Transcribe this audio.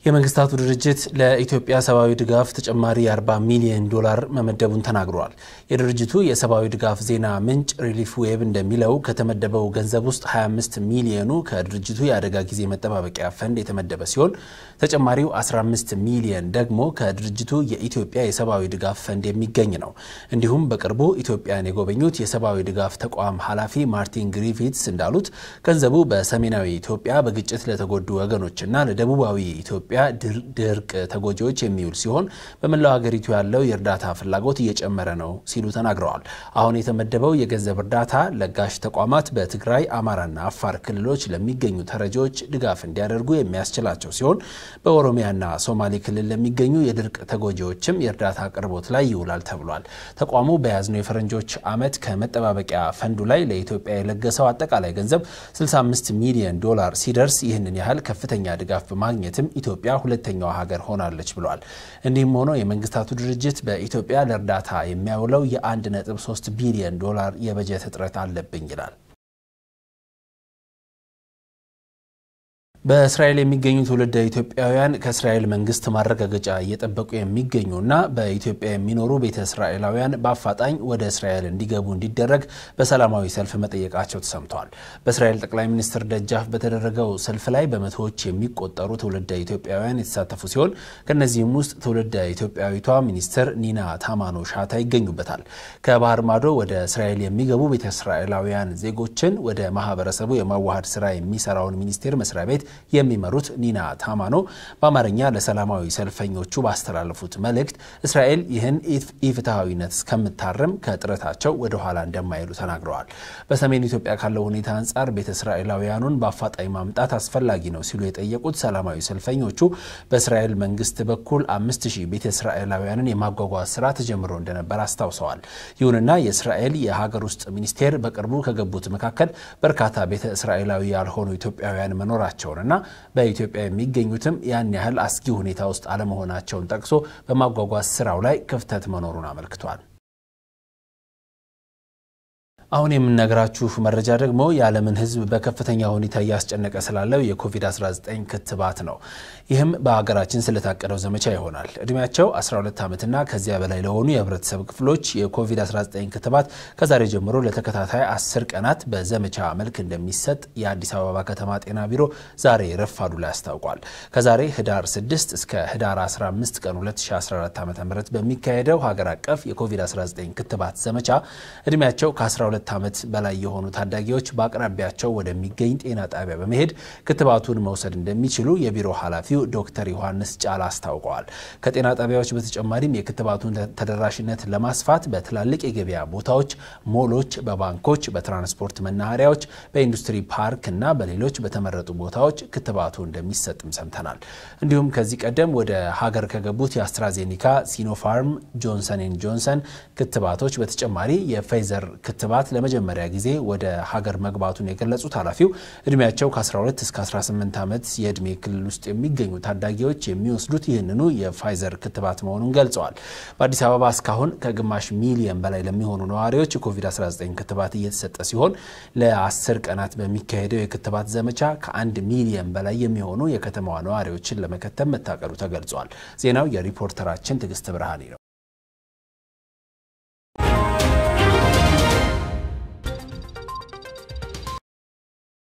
የመንግስታቱ ድርጅት ለኢትዮጵያ ሰብአዊ ድጋፍ ተጨማሪ የ40 ሚሊዮን ዶላር መመደቡን ተናግሯል። የድርጅቱ የሰብአዊ ድጋፍ ዜና ምንጭ ሪሊፍ ዌብ እንደሚለው ከተመደበው ገንዘብ ውስጥ 25 ሚሊዮኑ ከድርጅቱ የአደጋ ጊዜ መጠባበቂያ ፈንድ የተመደበ ሲሆን ተጨማሪው 15 ሚሊዮን ደግሞ ከድርጅቱ የኢትዮጵያ የሰብአዊ ድጋፍ ፈንድ የሚገኝ ነው። እንዲሁም በቅርቡ ኢትዮጵያን የጎበኙት የሰብአዊ ድጋፍ ተቋም ኃላፊ ማርቲን ግሪፊትስ እንዳሉት ገንዘቡ በሰሜናዊ ኢትዮጵያ በግጭት ለተጎዱ ወገኖችና ለደቡባዊ ኢትዮጵያ ድርቅ ተጎጂዎች የሚውል ሲሆን በመላው ሀገሪቱ ያለው የእርዳታ ፍላጎት እየጨመረ ነው ሲሉ ተናግረዋል። አሁን የተመደበው የገንዘብ እርዳታ ለጋሽ ተቋማት በትግራይ፣ አማራና አፋር ክልሎች ለሚገኙ ተረጂዎች ድጋፍ እንዲያደርጉ የሚያስችላቸው ሲሆን በኦሮሚያና ሶማሌ ክልል ለሚገኙ የድርቅ ተጎጂዎችም የእርዳታ አቅርቦት ላይ ይውላል ተብሏል። ተቋሙ በያዝነው የፈረንጆች ዓመት ከመጠባበቂያ ፈንዱ ላይ ለኢትዮጵያ የለገሰው አጠቃላይ ገንዘብ 65 ሚሊዮን ዶላር ሲደርስ ይህንን ያህል ከፍተኛ ድጋፍ በማግኘትም ኢትዮጵያ ሁለተኛዋ ሀገር ሆናለች ብሏል። እንዲህም ሆኖ የመንግስታቱ ድርጅት በኢትዮጵያ ለእርዳታ የሚያውለው የ1.3 ቢሊዮን ዶላር የበጀት እጥረት አለብኝ ይላል። በእስራኤል የሚገኙ ትውልደ ኢትዮጵያውያን ከእስራኤል መንግስት ማረጋገጫ እየጠበቁ የሚገኙና በኢትዮጵያ የሚኖሩ ቤተ እስራኤላውያን በአፋጣኝ ወደ እስራኤል እንዲገቡ እንዲደረግ በሰላማዊ ሰልፍ መጠየቃቸው ተሰምተዋል። በእስራኤል ጠቅላይ ሚኒስትር ደጃፍ በተደረገው ሰልፍ ላይ በመቶዎች የሚቆጠሩ ትውልደ ኢትዮጵያውያን የተሳተፉ ሲሆን ከእነዚህም ውስጥ ትውልደ ኢትዮጵያዊቷ ሚኒስትር ኒና ታማኖ ሻታ ይገኙበታል። ከባህር ማዶ ወደ እስራኤል የሚገቡ ቤተ እስራኤላውያን ዜጎችን ወደ ማህበረሰቡ የማዋሃድ ስራ የሚሰራውን ሚኒስቴር መስሪያ ቤት የሚመሩት ኒና ታማኖ በአማርኛ ለሰላማዊ ሰልፈኞቹ ባስተላለፉት መልእክት እስራኤል ይህን ኢፍትሐዊነት እስከምታርም ከጥረታቸው ወደ ኋላ እንደማይሉ ተናግረዋል። በሰሜን ኢትዮጵያ ካለው ሁኔታ አንጻር ቤተ እስራኤላውያኑን በአፋጣኝ ማምጣት አስፈላጊ ነው ሲሉ የጠየቁት ሰላማዊ ሰልፈኞቹ በእስራኤል መንግስት በኩል አምስት ሺህ ቤተ እስራኤላውያንን የማጓጓዝ ስራ ተጀምሮ እንደነበር አስታውሰዋል። ይሁንና የእስራኤል የሀገር ውስጥ ሚኒስቴር በቅርቡ ከገቡት መካከል በርካታ ቤተ እስራኤላዊ ያልሆኑ ኢትዮጵያውያን መኖራቸውን እና በኢትዮጵያ የሚገኙትም ያን ያህል አስጊ ሁኔታ ውስጥ አለመሆናቸውን ጠቅሶ በማጓጓዝ ስራው ላይ ክፍተት መኖሩን አመልክቷል። አሁን የምነግራችሁ መረጃ ደግሞ የዓለምን ሕዝብ በከፍተኛ ሁኔታ እያስጨነቀ ስላለው የኮቪድ-19 ክትባት ነው። ይህም በሀገራችን ስለታቀደው ዘመቻ ይሆናል። እድሜያቸው 12 ዓመትና ከዚያ በላይ ለሆኑ የህብረተሰብ ክፍሎች የኮቪድ-19 ክትባት ከዛሬ ጀምሮ ለተከታታይ 10 ቀናት በዘመቻ መልክ እንደሚሰጥ የአዲስ አበባ ከተማ ጤና ቢሮ ዛሬ ረፋዱ ላይ አስታውቋል። ከዛሬ ህዳር 6 እስከ ህዳር 15 ቀን 2014 ዓ ም በሚካሄደው ሀገር አቀፍ የኮቪድ-19 ክትባት ዘመቻ እድሜያቸው ከ12 ዓመት በላይ የሆኑ ታዳጊዎች በአቅራቢያቸው ወደሚገኝ ጤና ጣቢያ በመሄድ ክትባቱን መውሰድ እንደሚችሉ የቢሮ ኃላፊው ዶክተር ዮሐንስ ጫላ አስታውቀዋል። ከጤና ጣቢያዎች በተጨማሪም የክትባቱን ተደራሽነት ለማስፋት በትላልቅ የገበያ ቦታዎች፣ ሞሎች፣ በባንኮች፣ በትራንስፖርት መናኸሪያዎች፣ በኢንዱስትሪ ፓርክ እና በሌሎች በተመረጡ ቦታዎች ክትባቱ እንደሚሰጥም ሰምተናል። እንዲሁም ከዚህ ቀደም ወደ ሀገር ከገቡት የአስትራዜኒካ፣ ሲኖፋርም፣ ጆንሰን ኤንድ ጆንሰን ክትባቶች በተጨማሪ የፌዘር ክትባት ለመጀመሪያ ጊዜ ወደ ሀገር መግባቱን የገለጹት ኃላፊው እድሜያቸው ከ12 እስከ 18 ዓመት የዕድሜ ክልል ውስጥ የሚገኙ ታዳጊዎች የሚወስዱት ይህንኑ የፋይዘር ክትባት መሆኑን ገልጸዋል። በአዲስ አበባ እስካሁን ከግማሽ ሚሊየን በላይ ለሚሆኑ ነዋሪዎች የኮቪድ-19 ክትባት እየተሰጠ ሲሆን ለ10 ቀናት በሚካሄደው የክትባት ዘመቻ ከአንድ ሚሊየን በላይ የሚሆኑ የከተማዋ ነዋሪዎችን ለመከተብ መታቀዱ ተገልጿል። ዜናው የሪፖርተራችን ትዕግስት ብርሃኔ ነው።